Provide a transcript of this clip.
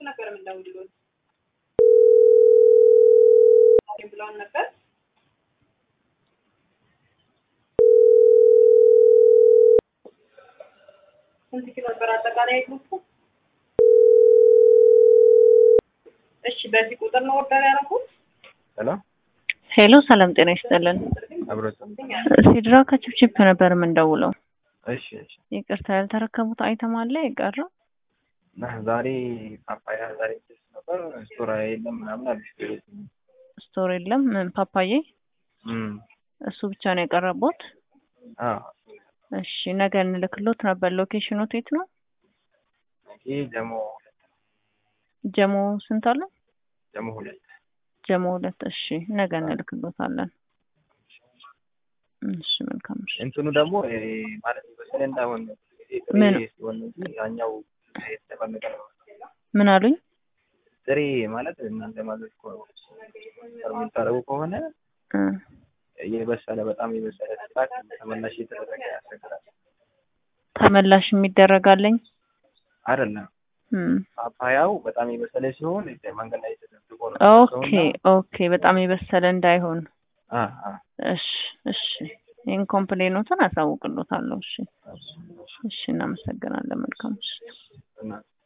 ነበር የምንደውልሎት ብለውን ነበር። ስንት ኪሎ ነበር አጠቃላይ ግሩፑ? እሺ በዚህ ቁጥር ነው ኦርደር ያደረጉት? ሄሎ ሄሎ ሰላም ጤና ይስጥልን። አብሮት ሲድራ ከቺፕቺፕ ነበር የምንደውለው። እሺ እሺ ይቅርታ ያልተረከቡት አይተም አለ የቀረ እና ዛሬ ፓፓያ ዛሬ ደስ ነበር ስቶራ የለም ምናምን አለሽ ስቶር የለም ምን ፓፓዬ እም እሱ ብቻ ነው የቀረቦት። አ እሺ ነገ እንልክሎት ነበር። ሎኬሽኑ የት ነው? ይሄ ደግሞ ጀሞ ስንት አለ? ደግሞ ሁለት ጀሞ ሁለት። እሺ ነገ እንልክሎታለን። እሺ መልካም እሺ። እንትኑ ደግሞ ይሄ ማለት በስለ እንዳሆን ምን? ሲሆን እንጂ ያኛው የተቀመጠ ነው። ምን አሉኝ? ጥሬ ማለት እናንተ ማለት እኮ የምታረጉ ከሆነ እ የበሰለ በጣም የበሰለ ስጣት ተመላሽ የተደረገ ያስቸግራል። ተመላሽ የሚደረጋለኝ አይደለም እም ፓፓያው በጣም የበሰለ ሲሆን መንገድ ላይ ተደብቆ ነው ኦኬ ኦኬ። በጣም የበሰለ እንዳይሆን አ አ እሺ እሺ። ይህን ኮምፕሌኖትን አሳውቅሎታለሁ። እሺ እሺ። እናመሰግናለን። መልካም እሺ። እና